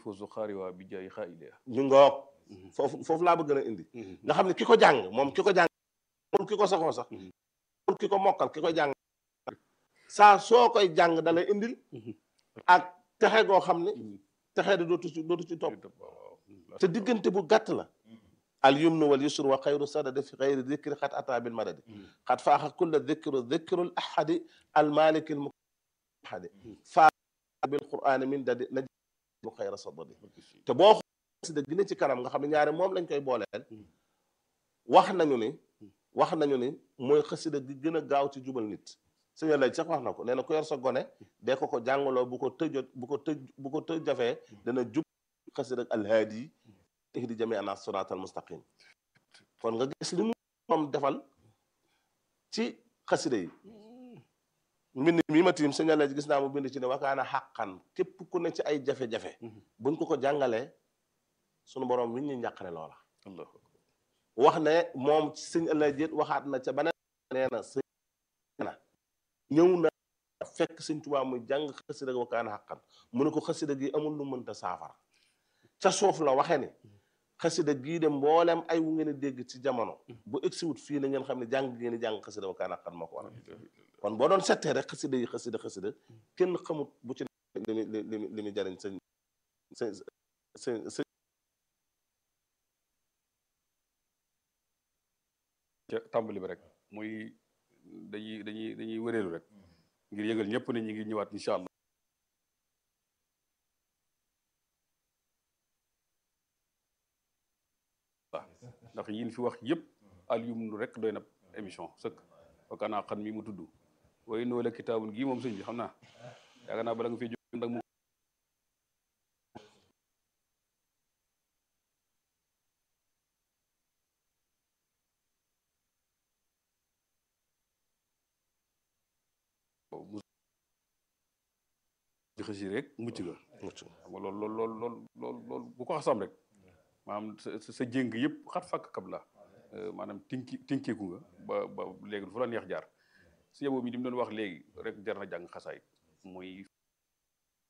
fawzu xaariwa bi jaay xaailia ñu ngoog foofu foofu laa bëgg a indi nga xam ne ki ko jàng moom ki ko jàng moom ki ko saxoo sax moom ki ko mokkal ki ko jàng saa soo koy jàng da lay indil ak texe goo xam ne texe di dootu ci dootu ci topp te diggante bu gàtt la al yumnu wal yusru wa xayru sadadi fi xayri dikri xat ata bil madadi xat faaxa kulla dikru dikrul ahadi al maliki al ahadi faa bil qur'ani min dadi na bu xayra sadadi te boo xasida gi ne ci kanam nga xam ne ñaari moom lañ koy booleel wax nañu ni wax nañu ni mooy xasida gi gën a gaaw ci jubal nit sëñ lay sax wax na ko nee na ku yor sa gone dee ko ko jàngaloo bu ko tëjot bu ko tëj bu ko tëj jafee dana jub xasida alhaadi ihdi jami ana sirat al mustaqim kon nga gis li mu moom defal ci xasida yi mbind mi ma tiim sëñ lay gis naa mu bind ci ne wakaana xàqan képp ku ne ci ay jafe-jafe buñ ko ko jàngalee sunu borom wi ñu njàqare loola wax ne moom sëñ ëllëg jét waxaat na ca beneen nee na sëñ na ñëw na fekk sëñ Tuubaa muy jàng xasida gi wakaana xàqan mu ne ko xasida gi amul lu mënta saafara ca suuf la waxe ni xasida gii de mboolem ay wu ngeen dégg ci jamono bu egsiwut fii na ngeen xam ne jàng ngeen di jàng xasida wakaana xàqan moo ko waral kon boo doon settee rek xasida yi xasida xasida kenn xamut bu ci li mu li mu li mu jariñ sëñ sëñ sëñ ca tàmbali bi rek muy dañuy dañuy dañuy wëreelu rek ngir yëgal ñëpp ne ñu ngi ñëwaat incha allah ndax yin fi wax yëpp alyumnu rek doy na émission sëkk wakkaanaa xan mi mu tudd way noo la kitaabun gii moom sëñ bi xam naa yaakaar naa bala nga fi jóg ndag mu di xësi rek mucc nga mucc xam nga loolu loolu loolu loolu loolu loolu bu ko xasam rek maanaam sa sa jéng yëpp xat fakk kab la maanaam tinki tinkeeku nga ba ba léegi fu la neex jaar si yeboo mi di mu doon wax léegi rek jar na jàng xasaay muy